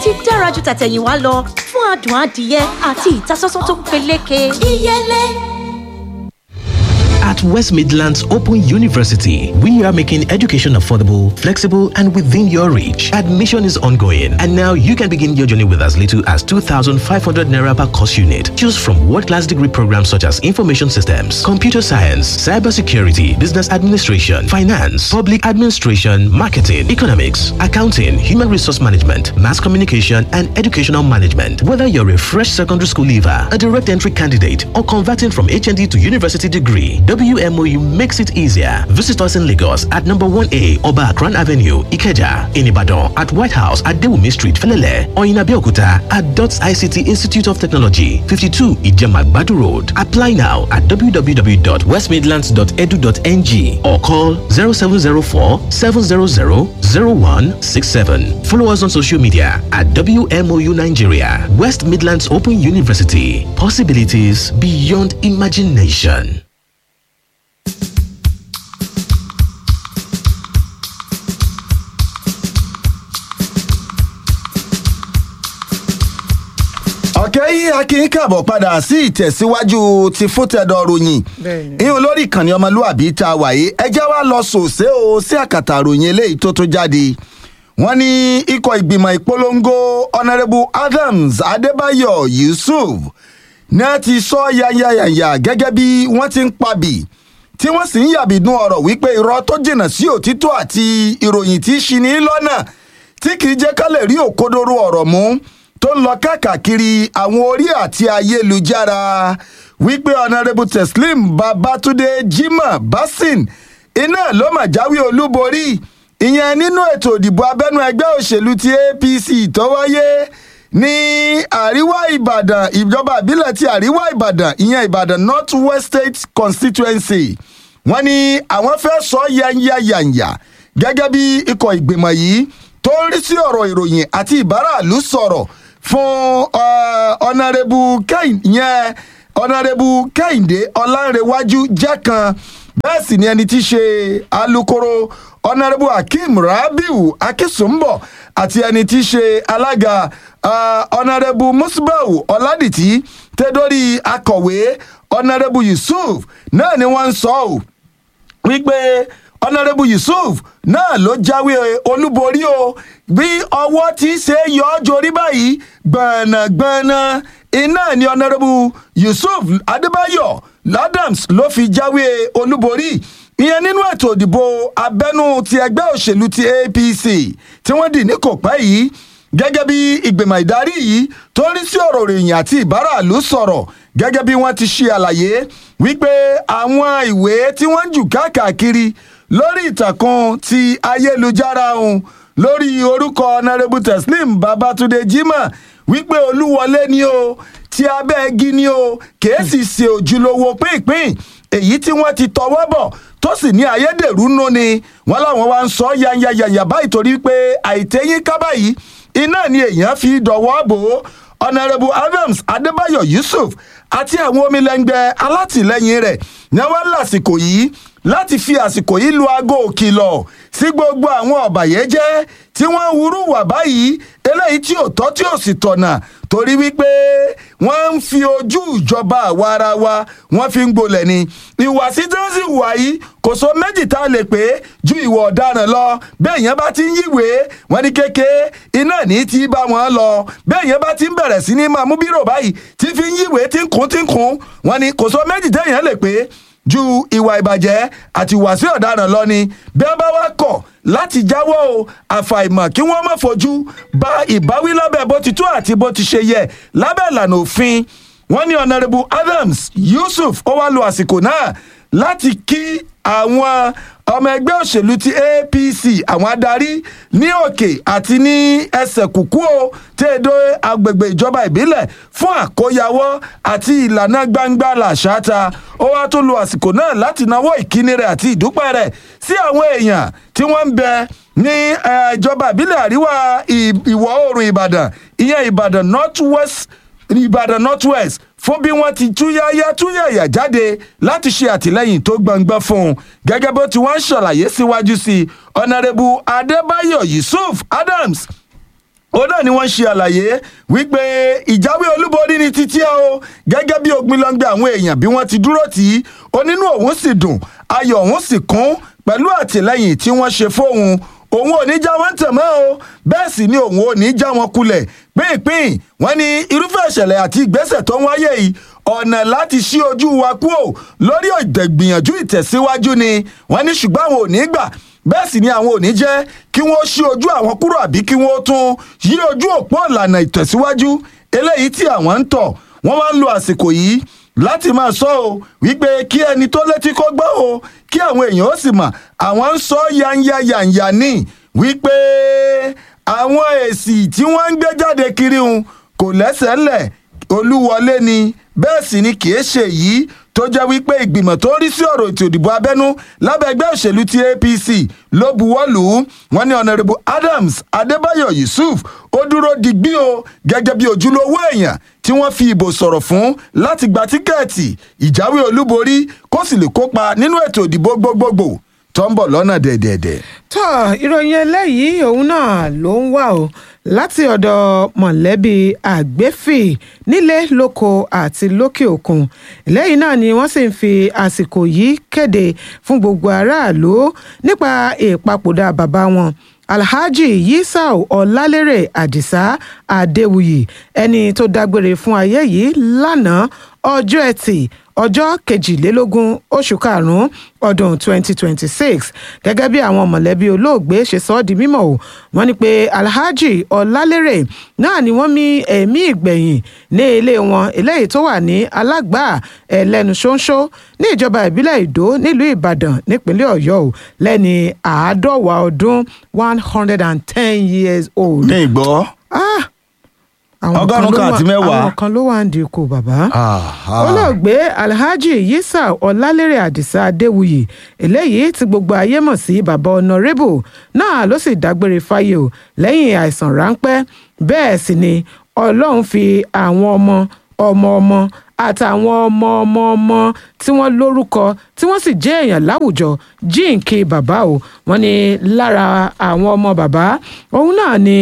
ti dára ju tàtẹ̀yìnwá lọ fún adùn adìyẹ àti ìtasọ́sọ́ tó peléke. ìyẹlẹ. At West Midlands Open University, we are making education affordable, flexible, and within your reach. Admission is ongoing, and now you can begin your journey with as little as 2,500 naira per course unit. Choose from world-class degree programs such as information systems, computer science, cybersecurity, business administration, finance, public administration, marketing, economics, accounting, human resource management, mass communication, and educational management. Whether you're a fresh secondary school leaver, a direct entry candidate, or converting from HND to university degree, WMOU makes it easier. Visit us in Lagos at number 1A Oba Akran Avenue, Ikeja, in Ibadan at White House at Dewumi Street, Felele, or in Abeokuta at DOTS ICT Institute of Technology, 52 Ijemagbadu Road. Apply now at www.westmidlands.edu.ng or call 0704 700 0167. Follow us on social media at WMOU Nigeria, West Midlands Open University. Possibilities beyond imagination. ọ̀kẹ́ yìí akin kàbọ̀ padà sí ìtẹ̀síwájú ti fótẹ́dọ̀ ròyìn ìhun lórí ìkànnì ọmọlúwàbí tá a wà yìí ẹjẹ́ wa lọ sòsé o sí àkàtà ròyìn eléyìí tó tó jáde wọ́n ní ikọ̀ ìgbìmọ̀ ìpolongo honourable adams adébáyọ̀ yusuf náà ti sọ yanyanyanya gẹ́gẹ́ bí wọ́n ti ń pabì tí wọ́n sì ń yàbìdún ọ̀rọ̀ wípé irọ́ tó jìnnà sí òtítọ́ àti ìròyìn tí ṣini lọ́nà tí kì í jẹ́ ká lè rí òkodoro ọ̀rọ̀ mú tó ń lọ káàkiri àwọn orí àti ayélujára wípé honourable teslim babatunde jimoh basin iná ló mà jáwé olúborí ìyẹn nínú ètò ìdìbò abẹ́nú ẹgbẹ́ òṣèlú ti apc tó wáyé ní àríwá ìbàdàn ìjọba ìbílẹ̀ ti àríwá ìbàdàn ìyẹn ìbàdàn north west state constituency wọ́n ní àwọn fẹ́ sọ yanyanyanya gẹ́gẹ́ bí ikọ̀ ìgbìmọ̀ yìí tó ń rí sí ọ̀rọ̀ ìròyìn àti ìbáraàlú sọ̀rọ̀ fún ọ̀nàrẹ́bù yẹn ọ̀nàrẹ́bù kẹ́hìndé ọ̀làǹrẹ̀wájú jẹ́ kan bẹ́ẹ̀ sì ni ẹni tí í ṣe alūkkóró ọ̀nàrẹ́bù akeem rabiu akínsùnbọ̀ àti ẹni tí í ṣe alága ọ̀nàrẹ́bù musbau ọ̀làdìtì tẹ́dọ́rí akọ̀wé ọ̀nàrẹ́bù yusuf náà ni wọ́n ń sọ ọ́ wípé ọ̀nàrẹ́bù yusuf náà ló jáwé olúborí o bí ọwọ́ tí ṣe yọ ọ́ jorí báyìí gbọ̀nàgbọ̀nà iná ni ọ̀nàrẹ́bù yusuf adébáyọ̀ ladams ló fi jáwé olúborí ìyẹn nínú ètò ìdìbò abẹ́nú ti ẹgbẹ́ òṣèlú ti apc tí wọ́n dì ní kò pẹ́ yìí gẹ́gẹ́ bí ìgbìmọ̀ ìdarí yìí tó ń rí sí ọ̀rọ̀ ìròyìn àti ìbáraàlú sọ̀rọ̀ gẹ́gẹ́ bí wọ́n ti ṣe àlàyé wípé àwọn ìwé tí wọ́n ń jù káàkiri lórí ìtàkùn ti ayélujára ọ̀hún lórí orúkọ honourable teslim babatunde jimoh wípé olúwọlé ni o tí abẹ́ igi ni o kìí sì ṣe òjúlówó pínpín èyí tí wọ́n ti tọwọ́ bọ̀ tó sì ní ayédèrú nù ni wọ́n láwọn wá ń sọ yanyanyanya báyìí torí pé àìtẹ́yìn kábà yìí iná ni èèyàn fi dọ̀wọ́ bò ó honourable adams adébáyọ̀ yusuf àti àwọn omilẹ́ngbẹ́ alátìlẹ́yìn rẹ̀ ní wọ́n lásìkò yìí láti fi àsìkò yìí lu aago òkìlọ̀ sí gbogbo àwọn ọ̀bàyéjẹ́ tí wọ́n wúrú wà báyìí eléyìí tí ò tọ́ tí ò sì tọ̀nà torí wípé wọ́n ń fi ojú ìjọba àwa ara wa wọ́n fi ń gbolẹ̀ ni ìwàsí tí wọ́n sì wà yìí kò so méjì tá a lè pé ju ìwà ọ̀daràn lọ bẹ́ẹ̀ yẹn bá ti ń yíwèé wọ́n ní kéke iná ní ti bá wọn lọ bẹ́ẹ̀ yẹn bá ti ń bẹ̀rẹ̀ sí ní máa mú bírò báyìí tí fi ń yíwèé tí ń kún tí ń kún wọ́n ní kò so méjì téèyàn lè pé ju ìwà ìbàjẹ́ àti ìwàsí ọ̀daràn lọ ni bí wọ́n bá wá kọ̀ láti jáwọ́ o àfàìmọ̀ kí wọ́n má fojú ba ìbáwí lábẹ́ bó ti tó àti bó ti ṣe yẹ lábẹ́ ìlànà òfin wọ́n ní honourable adams yusuf ó wá lo àsìkò náà láti kí àwọn ọmọ ẹgbẹ́ òṣèlú ti apc àwọn adarí ní òkè àti ní ẹsẹ̀ kùkú o tẹ́ẹ̀dọ́ agbègbè ìjọba ìbílẹ̀ fún àkóyawọ́ àti ìlànà gbangba làṣáta ó wá tó lo àsìkò náà láti nawọ́ ìkíni rẹ̀ àti ìdúpẹ́ rẹ̀ sí àwọn èèyàn tí wọ́n ń bẹ ní ìjọba ìbílẹ̀ àríwá ìwọ̀ oòrùn ìbàdàn ìyẹn ìbàdàn north west ìbàdàn north west fún bí wọ́n ti túyáyá túyàyà jáde láti ṣe àtìlẹ́yìn tó gbọ̀ngbọ́n fún un gẹ́gẹ́ bó ti wọ́n ṣàlàyé síwájú sí i ọ̀nàrẹ́bù adébáyọ̀ yusuf adams òun náà ni wọ́n ṣe àlàyé wípé ìjáwé olúborí ni títí ẹ o gẹ́gẹ́ bí ogbinlọ́ngbẹ àwọn èèyàn bí wọ́n ti dúró tì í onínú òun sì dùn ayọ̀ òun sì kún pẹ̀lú àtìlẹ́yìn tí wọ́n ṣe fóun òun ò ní já wọn tẹ̀ mọ́ o bẹ́ẹ̀ sì ni òun ò ní já wọn kulẹ̀ pínpín wọn ní irúfẹ́ ìṣẹ̀lẹ̀ àti ìgbésẹ̀ tó ń wáyé yìí ọ̀nà láti ṣí ojú wa kúò lórí ìgbìyànjú ìtẹ̀síwájú ni wọ́n ní ṣùgbọ́n àwọn ò ní gbà bẹ́ẹ̀ sì ni àwọn ò ní jẹ́ kí wọ́n ṣí ojú àwọn kúrò àbí kí wọ́n tún yí ojú òpó ìlànà ìtẹ̀síwájú eléyìí tí àwọn ń tọ̀ wọ́n wá ń lo àsìkò yìí láti máa sọ o wípé kí ẹni tó létí kó gbọ́ o kí àwọn èèyàn ó sì mọ̀ àwọn ń sọ yanya yanya ní wípé àwọn èsì tí wọ́n ń gbé jáde kiri un kò lẹ́sẹ̀ ńlẹ̀ olúwọlé ni bẹ́ẹ̀ sì ni kì í ṣe yìí tó jẹ́ wípé ìgbìmọ̀ tó ń rí sí ọ̀rọ̀ ètò ìdìbò abẹ́nú lábẹ́ ẹgbẹ́ òṣèlú ti apc ló buwọ́ lù ú wọ́n ní honourable adams adébáyọ̀ yusuf ó dúró digbí o gẹ́gẹ́ bí ojúlówó èèyàn tí wọ́n fi ìbò sọ̀rọ̀ fún láti gba tíkẹ́ẹ̀tì ìjáwé olúborí kó sì lè kópa nínú ètò ìdìbò gbogbogbò tó ń bọ̀ lọ́nà dẹ̀dẹ̀dẹ̀. tó ìròyìn eléyìí òun náà ló ń wà o láti ọ̀dọ̀ mọ̀lẹ́bí àgbẹ̀fì nílé lóko àti lókè òkun lẹ́yìn náà ni wọ́n sì ń fi àsìkò yìí kéde fún gbogbo aráàlú nípa ìpapòdà bàbá wọn alhaji yisau ọlálérè àdìsá adéwuyì ẹni tó dágbére fún ayé yìí lánàá ọjọ́ ẹtì ọjọ́ kejìlélógún oṣù karùn-ún ọdún 2026 gẹ́gẹ́ bí àwọn mọ̀lẹ́bí olóògbé ṣe sọ ọ́ di mímọ̀ o wọ́n ní pé alhaji ọlálérè náà ni wọ́n mí ẹ̀mí ìgbẹ̀yìn ní ilé wọn eléyìí tó wà ní alágbà ẹlẹ́nu ṣóńṣó ní ìjọba ìbílẹ̀ ìdó nílùú ìbàdàn nípínlẹ̀ ọ̀yọ́ o lẹ́ni àádọ́wà ọdún one hundred and ten years old. ní ìgbọ́. ah àwọn Ọgọ́rùn-ún ló kan àti wà- mẹ́wàá. àwọn kan ló wà ń di ikú bàbá olóògbé alhaji yisa ọlálérè àdìsá adéwuyì eléyìí tí gbogbo ayé mọ̀ sí bàbá ọ̀nàrẹ́bù náà ló sì dágbére fáyé o lẹ́yìn àìsàn ráńpẹ́ bẹ́ẹ̀ sì ni ọlọ́run fi àwọn ọmọ ọmọ ọmọ àtàwọn ọmọ ọmọ ọmọ tí wọ́n lórúkọ tí wọ́n sì jẹ́ èèyàn láwùjọ jíǹkì bàbá o wọ́n ní lára àwọn ọmọ bàbá òun náà ni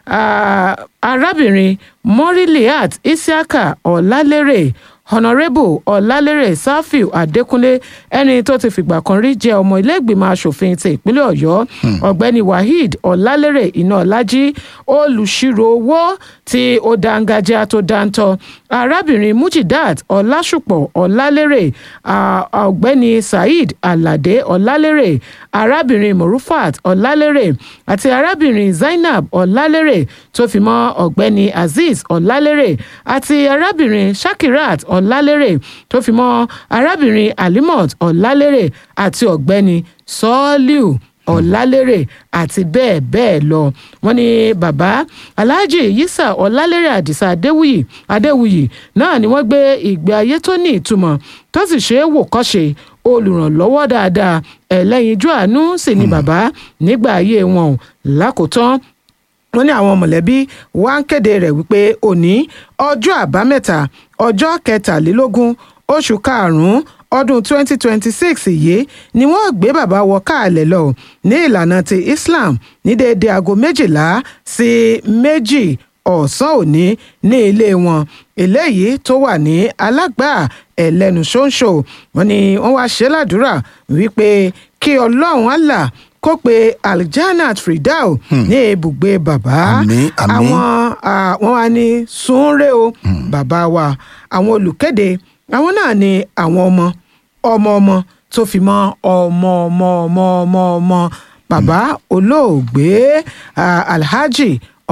ah, arábìnrin moriliat isiaka ọ̀làlérè honorable ọ̀làlérè safiu adékúnlé ẹni tó ti fìgbà kan rí jẹ́ ọmọ iléègbìmọ̀ asòfin ti ìpínlẹ̀ ọ̀yọ́ ọ̀gbẹ́ni waheed ọ̀làlérè ináọlájí olùṣirò owó tí ó dángájá tó dáńtọ́ arábìnrin mujidat ọlásùpọ̀ ọ̀làlérè ah, ọ̀gbẹ́ni saheed aládé ọ̀làlérè arábìnrin morufat ọ̀làlérè àti arábìnrin zainab ọ̀làlérè tó fi mọ́ ọ̀gbẹ́ni azeez ọ̀làlérè àti arábìnrin shakirat ọ̀làlérè tó fi mọ́ arábìnrin alimot ọ̀làlérè àti ọ̀gbẹ́ni sọ́ọ́líù ọ̀làlérè àti bẹ́ẹ̀ bẹ́ẹ̀ lọ wọ́n ní bàbá alhaji yisa ọ̀làlérè àdìsá adéwuyì adéwuyì náà ni wọ́n gbé ìgbé ayé tó ní ìtumọ̀ tó sì ṣe é wò kọ́ṣe olùrànlọ́wọ́ dáadáa ẹlẹ́yinjú àánú sì ni bàbá nígbà ayé wọn ò lákòótán wọ́n ní àwọn mọ̀lẹ́bí wá ń kéde rẹ̀ wípé òní ọjọ́ àbámẹ́ta ọjọ́ kẹtàlélógún oṣù karùn-ún ọdún 2026 yìí ni wọ́n gbé bàbá wọ káàlẹ̀ lọ ní ìlànà ti islam ní déédéé aago méjìlá sí méjì ọ̀sán òní ní ilé wọn eléyìí tó wà ní alágbà ẹlẹ́nu ṣóńṣó wọn ni wọ́n wá ṣe ládùúrà wípé kí ọlọ́run allah kó pe aljanat fridau ní ibùgbé bàbá Àmín, àmín. àwọn ah, wọn wá ní sunre o bàbá wa àwọn olùkéde àwọn náà ni àwọn ọmọ ọmọ ọmọ tó fi mọ ọmọ ọmọ ọmọ ọmọ ọmọ bàbá olóògbé ah, alhaji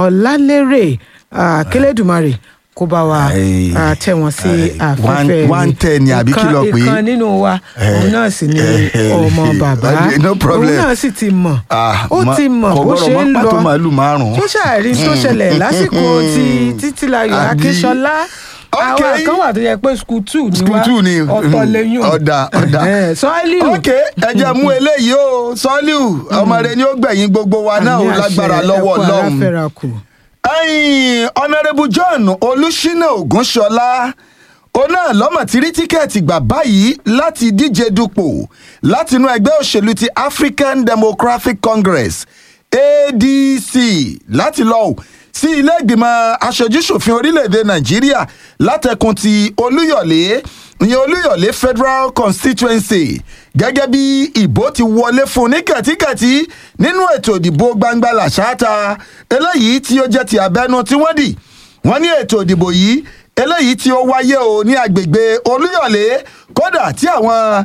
ọlálérè ah, kélédùmarè kó bá wa Ai, ah, tẹ wọn sí ai, afẹ́fẹ́ one- one ten ni àbí kí ló pè é? ìkan nínú wa òun náà sì ni eh, eh, ọmọ bàbá no problem. òun náà sì ti mọ̀ Ah, ó ma- ti mọ̀ kò bó gbọ́dọ̀ ṣe mọ́ ń lọ pàtó màálù márùn-ún. tó ṣàrí tó ṣẹlẹ̀ lásìkò ti títílayọ̀ Àbí? akínṣọlá àwọn Okay. kan wà tó yẹ pé school two ni School wá two ni, ọ̀tọ̀ mm, lẹ́yìn ọ̀dà, ọ̀dà. sọ́ọ́lì ok ẹ jẹ́ mú eléyìí o sọ́líù ọmọ rẹ ni ó gbẹ̀yìn gbogbo wa náà ó lágbára lọ́wọ́ ọlọ́run. ẹ̀yin honourable john olùṣínà ògúnṣọlá òun náà lọ́mọ̀ tí rí tíkẹ́ẹ̀tì gbà báyìí láti díje dupò látinú ẹgbẹ́ òṣèlú ti african democratic congress adc láti lọ sí ilé ìgbìmọ̀ aṣojúṣòfin orílẹ̀-èdè nàìjíríà látẹkùn ti olúyọ̀lé ìyẹn olúyọ̀lé federal constituency gẹ́gẹ́ bí ìbò ti wọlé fún ní kẹ̀tíkẹ̀tí nínú ètò ìdìbò gbangba làṣáta eléyìí tí ó jẹ́ ti abẹ́nú tí wọ́n dì wọ́n ní ètò ìdìbò yìí eléyìí tí ó wáyé o ní agbègbè olúyọ̀lé kódà tí àwọn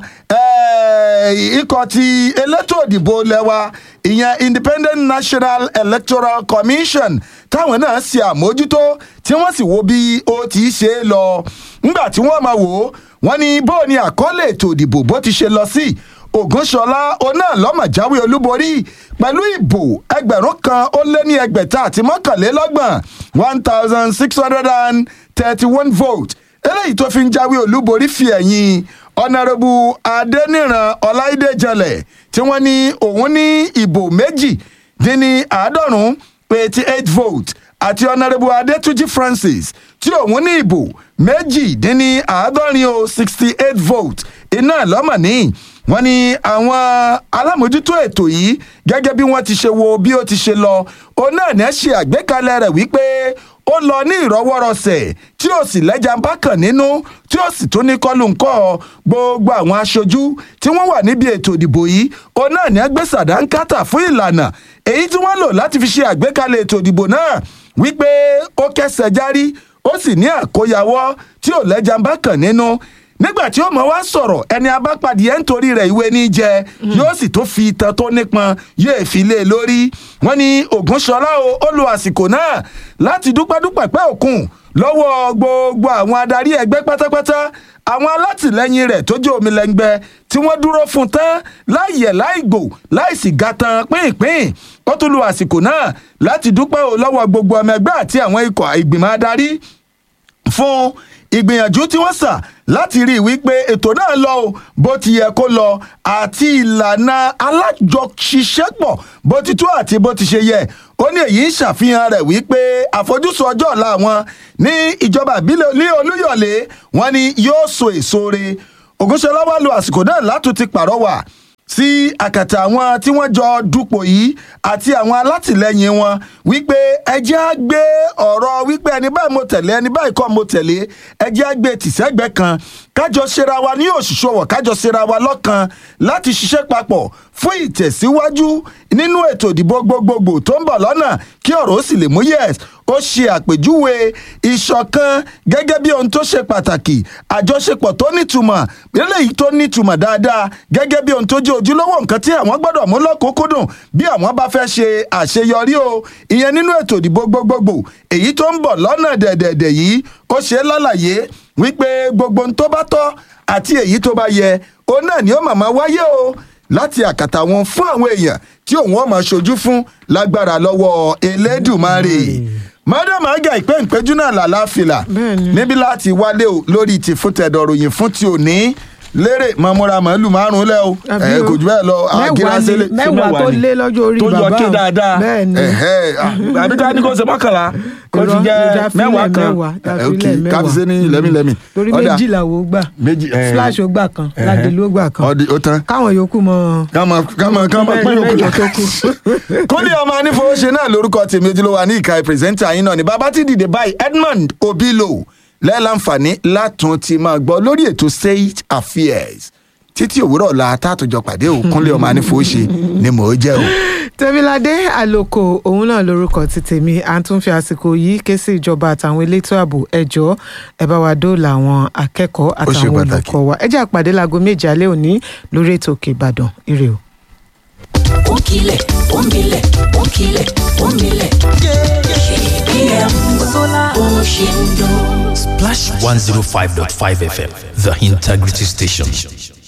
ikọ̀ ti elétò ìdìbò lẹ́wà ìyẹn independent national electoral commission táwọn náà ṣe àmójútó tí wọ́n sì wo bí ó ti ṣe é lọ ńgbà tí wọ́n máa wò ó wọ́n ní bó ni àkọọ́lẹ̀ ètò ìdìbò bó ti ṣe lọ sí ògúnṣọlá oná lọ́mọ̀ jáwé olúborí pẹ̀lú ìbò ẹgbẹ̀rún kan ó lé ní ẹgbẹ̀ta àti mọ́kànlélọ́gbọ̀n one thousand six hundred and thirty one vote eléyìí tó fi ń jáwé olúborí fi ẹ̀yìn ọ̀nàrẹ́bù adẹ́nìràn ọláìdé jẹlẹ̀ tí wọ́n ní òun ní ìbò méjì dín ní àádọ́rùn-ún eighty eight vote àti ọ̀nàrẹ́bù adétúnjì francis tí òun ní ìbò méjì dín ní àádọ́rin o sixty eight vote iná lọ́mọ̀ ní wọ́n ní àwọn alámòjútó ètò yìí gẹ́gẹ́ bí wọ́n ti ṣe wo bí ó ti ṣe lọ òun náà ní ẹ ṣe àgbékalẹ̀ rẹ̀ wípé ó lọ ní ìrọwọ́rọsẹ̀ tí ó sì lẹ́jà ń bá kàn nínú tí ó sì tún ní kọlù ńkọ́ gbogbo àwọn aṣojú tí wọ́n wà níbi ètò ìdìbò yìí òun náà ní ẹgbẹ́ sàdánkátà fún ìlànà èyí tí wọ́n lò láti fi ṣe àgbékalẹ̀ ètò ìdìbò náà wípé ó kẹsẹ̀ járí ó sì ní àkóyawọ́ tí ò lẹ́jà ń bá kàn nínú nígbà tí ó mọ wá sọ̀rọ̀ ẹni abápadì ẹ̀ ń torí rẹ̀ ìwé ní jẹ yóò sì tó fi ìtàn tó nípọn yóò fi lé e lórí wọn ní ògúnṣọlá o ó lo àsìkò náà láti dúpẹ́dúpẹ́ pẹ́ òkun lọ́wọ́ gbogbo àwọn adarí ẹgbẹ́ pátápátá àwọn alátìlẹyìn rẹ̀ tó jẹ́ omilẹ́ngbẹ́ tí wọ́n dúró fún tán láìyẹ̀ láìgbò láìsì gàtàn pínpín ó tún lo àsìkò náà láti dúpẹ́ o lọ́wọ́ gbogbo ọmọ ẹgbẹ́ àti àwọn ikọ̀ ìgbìmọ̀ adarí fún ìgbìyànjú tí wọ́n sà láti rí i wípé ètò náà lọ o bó ti yẹ kó lọ àti ìlànà alájọṣiṣẹ́pọ̀ bó ti tó àti bó ti ṣe yẹ ó ní èyí ń ṣàfihàn rẹ̀ wípé àfojúsùn ọjọ́ ọ̀la wọn ní ìjọba ìbílẹ̀ ní olúyọ̀lé wọn ni yóò so èso re ògúnṣọlá wà lo àsìkò náà látún ti pàrọwà sí àkàtà àwọn tí wọ́n jọ dupò yìí àti àwọn alátìlẹyìn wọn wípé ẹjẹ́ á gbé ọ̀rọ̀ wípé ẹni báyìí mo tẹ̀lé ẹni báyìí kọ́ mo tẹ̀lé ẹjẹ́ á gbé tìṣẹ́gbẹ́ kan kájọ ṣera wa ní òṣìṣọwọ̀ kájọ ṣera wa lọ́kan láti ṣiṣẹ́ papọ̀ fún ìtẹ̀síwájú nínú ètò ìdìbò gbogbogbò tó ń bọ̀ lọ́nà kí ọ̀rọ̀ ó sì lè mú yẹ̀s ó ṣe àpèjúwe ìṣọ̀kan gẹ́gẹ́ bí ohun tó ṣe pàtàkì àjọṣepọ̀ tó nítumọ̀ eléyìí tó nítumọ̀ dáadáa gẹ́gẹ́ bí ohun tó jẹ́ ojúlówó nǹkan tí àwọn gbọ́dọ̀ mú lọ́kùnkúndùn bí àwọn bá fẹ́ ṣe àṣeyọrí o ìyẹn nínú ètò ìdìbò gbogbogbò èyí tó ń bọ̀ lọ́nà dẹ̀dẹ̀dẹ̀ yìí ó ṣe é lálàyé wípé gbogbo ohun tó bá tọ́ àti èyí tó bá yẹ òun náà ni ó màmá wáyé o láti àkàtà wọn fún àwọn èèyàn tí òun ọmọ ṣojú fún lágbára lọ́wọ́ elédùmarè madam aga ìpè ìpéjú náà làlàáfíà níbi láti wálé o lórí ti fún tẹ̀dọ̀ròyìn fún ti òní lérè mọ̀mọ́ra màálù márùn-ún lẹ́ o ẹ kò jù bẹ́ẹ̀ lọ àgírásílẹ̀ mẹ́wàá tó lé lọ́jọ́ orí bàbá tó yọ ké dáadáa bẹ́ẹ̀ ni àbí ká ní kó ṣe mọ́kànlá kó ti jẹ́ mẹ́wàá kan ok káfíńsẹ́ ní lẹ́mílẹ́mí. torí méjìlá wo gbà flash ó gbà kan ládìlú ó gbà kan ó tán káwọn yòókù mọ. kámọ kámọ kámọ pín yòókù la kúnlẹ̀ ọmọ anífowóṣe náà lórúkọ tèmi ojúlówó ní ìka pírẹsẹ́ńtà yín náà ní bàbá tí dìde báyìí Edmond Obilo lẹ́ẹ̀láǹfààní látún ti máa gbọ́ lórí ètò state affairs títí òwúrọ̀ la tààtújọ pàdé ò kúnlẹ̀ ọmọ anífowóṣe ni mò ń jẹ́ o. tẹ́míládé àlòkò òun náà lórúkọ ti tèmi à ń tún fi àsìkò yìí ké sí ìjọba àtàwọn elétò ààbò ẹjọ́ ẹ bá wa dóòlà àwọn akẹ́kọ̀ọ́ àtàwọn olùkọ́ wa ẹ jẹ́ àpàdé láago méje alẹ́ òní lórí ètò òkè ìbàdàn ire o. ó kilẹ̀ ó milẹ̀ ó kilẹ̀ ó milẹ̀ kpm bó ṣe ń dún. Splash 105.5 FM, the integrity station.